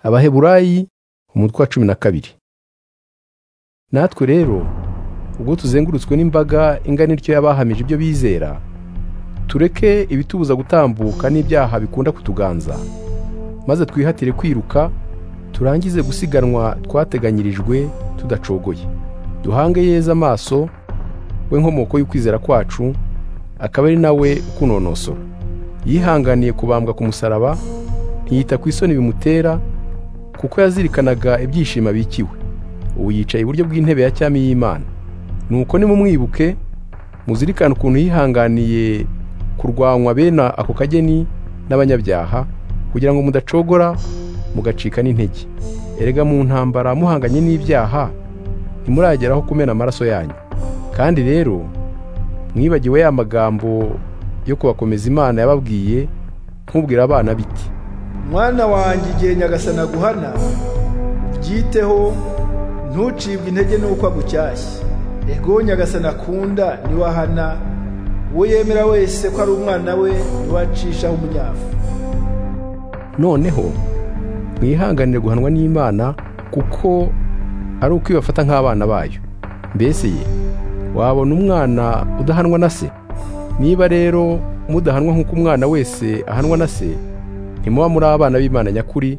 abaheburayi umutwe wa cumi na kabiri natwe rero ubwo tuzengurutswe n'imbaga ingana ityo y'abahamije ibyo bizera tureke ibitubuza gutambuka n'ibyaha bikunda kutuganza maze twihatire kwiruka turangize gusiganwa twateganyirijwe tudacogoye duhange yeza amaso we nkomoko y'ukwizera kwacu akaba ari nawe ukunonosora yihanganiye kubambwa ku musaraba ntiyita ku isoni bimutera kuko yazirikanaga ibyishimo abikiwe ubu yicaye iburyo bw'intebe ya cyami y'imana nuko nimumwibuke muzirikane ukuntu yihanganiye kurwanywa bene ako kageni n'abanyabyaha kugira ngo mudacogora mugacika n'intege erega mu ntambara muhanganye n'ibyaha ntimurageraho kumena amaraso yanyu kandi rero mwibagiwe ya magambo yo kubakomeza imana yababwiye nkubwira abana biti mwana wanjye igihe nyagasana aguhana ubyiteho ntucibwe intege n'uko agushyashya ego nyagasana akunda niwe ahana uwo yemera wese ko ari umwana we niwe acishaho umunyafu noneho mwihanganire guhanwa n'imana kuko ari uko ibafata nk'abana bayo mbese ye wabona umwana udahanwa na se niba rero mudahanwa nk'uko umwana wese ahanwa na se ntimuba muri abana b'imana nyakuri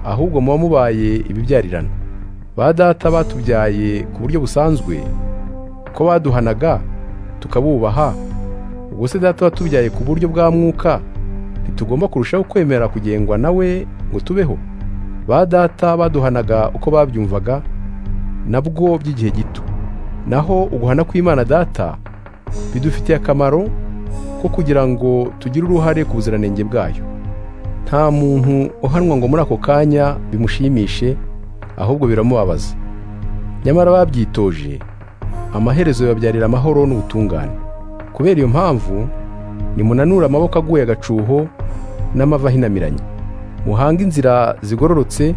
ahubwo muba mubaye ibibyarirana ba data batubyaye ku buryo busanzwe ko baduhanaga tukabubaha ubwo se data watubyaye ku buryo bwa mwuka ntitugomba kurushaho kwemera kugengwa nawe ngo tubeho ba data baduhanaga uko babyumvaga nabwo by'igihe gito naho uguhana kw'imana data bidufitiye akamaro ko kugira ngo tugire uruhare ku buziranenge bwayo nta muntu uhanwa ngo muri ako kanya bimushimishe ahubwo biramubabaza nyamara babyitoje amaherezo yababyarira amahoro n'ubutungane kubera iyo mpamvu nimunanure amaboko aguye agacuho n'amava ahinamiranye muhange inzira zigororotse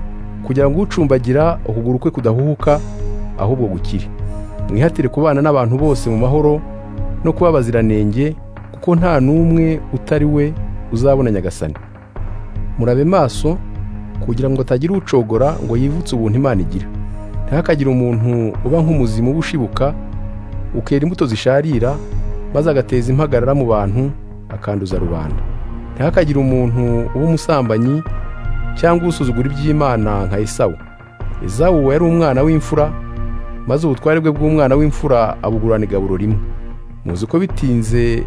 kugira ngo ucumbagira ukuguru kwe kudahuhuka ahubwo gukire mwihatire kubana n'abantu bose mu mahoro no kuba baziranenge kuko nta n'umwe utari we uzabona nyagasani murabe maso kugira ngo atagira ucogora ngo yivutse ubuntu imana igira ntihakagire umuntu uba nk'umuzimu uba ushibuka ukera imbuto zisharira maze agateza impagarara mu bantu akanduza rubanda ntihakagire umuntu uba umusambanyi cyangwa usuzugura iby'imana nka esawu esawu yari umwana w'imfura maze ubutware bwe bw'umwana w'imfura abugurana igaburo rimwe muzi ko bitinze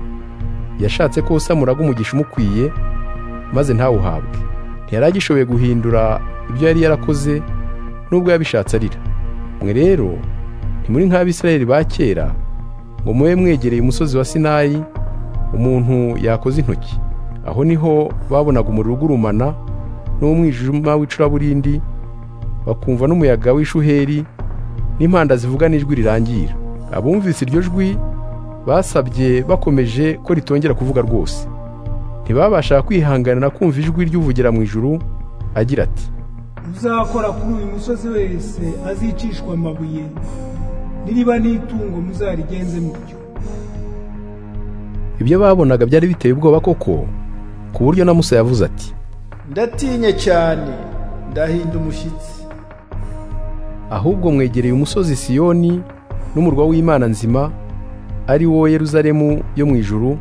yashatse ko usamuraga umugisha umukwiye maze ntawuhabwe ntiyari agishoboye guhindura ibyo yari yarakoze nubwo yabishatse arira mwe rero ntimuri nk'abisirayeli ba kera ngo mube mwegereye umusozi wa sinayi umuntu yakoze intoki aho niho babonaga umuriro ugurumana n'umwijima w'icuraburindi bakumva n'umuyaga w'ishuheri n'impanda zivuga n'ijwi rirangira abumvise iryo jwi basabye bakomeje ko ritongera kuvuga rwose ntibabasha kwihanganira kumva ijwi ry'uvugira mu ijuru agira ati muzakora kuri uyu musozi wese azicishwa amabuye niriba n'itungo muzarigenze mutyo ibyo babonaga byari biteye ubwoba koko ku buryo na musa yavuze ati ndatinye cyane ndahinda umushyitsi ahubwo mwegereye umusozi siyoni n'umurwa w'imana nzima ari wo yeruzalemu yo mu ijuru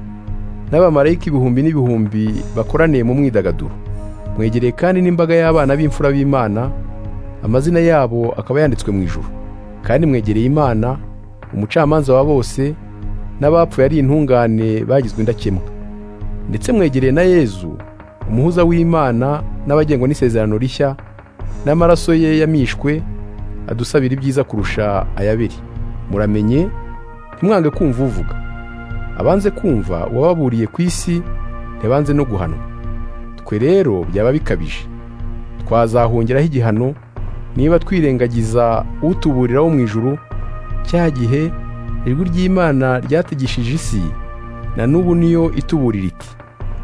n'abamarayika ibihumbi n'ibihumbi bakoraniye mu mwidagaduro mwegereye kandi n'imbaga y'abana b'imfura b'imana amazina yabo akaba yanditswe mu ijuru kandi mwegereye imana umucamanza wa bose n'abapfuye ari intungane bagizwe indakemwa ndetse mwegereye na yezu umuhuza w'imana n'abagengwa n'isezerano rishya n'amaraso ye yamishwe adusabira ibyiza kurusha ayabiri muramenye ntimwange kumva uvuga abanze kumva uwababuriye ku isi ntibanze no guhanwa twe rero byaba bikabije twazahongeraho igihano niba twirengagiza utuburira wo mu ijuru cya gihe ijwi ry'imana ryategishije isi na n'ubu niyo ituburira iti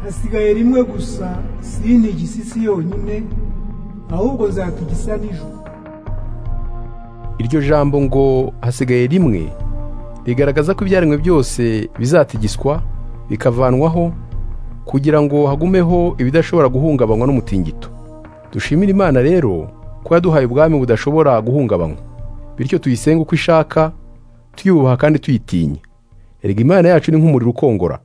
hasigaye rimwe gusa sinigisa isi yonyine ahubwo zatugisa nijoro iryo jambo ngo hasigaye rimwe rigaragaza ko ibyaremwe byose bizatigiswa bikavanwaho kugira ngo hagumeho ibidashobora guhungabanywa n'umutingito dushimire imana rero ko yaduhaye ubwami budashobora guhungabanywa bityo tuyisenge uko ishaka tuyubaha kandi tuyitinya erega imana yacu ni nk'umuriro ukongora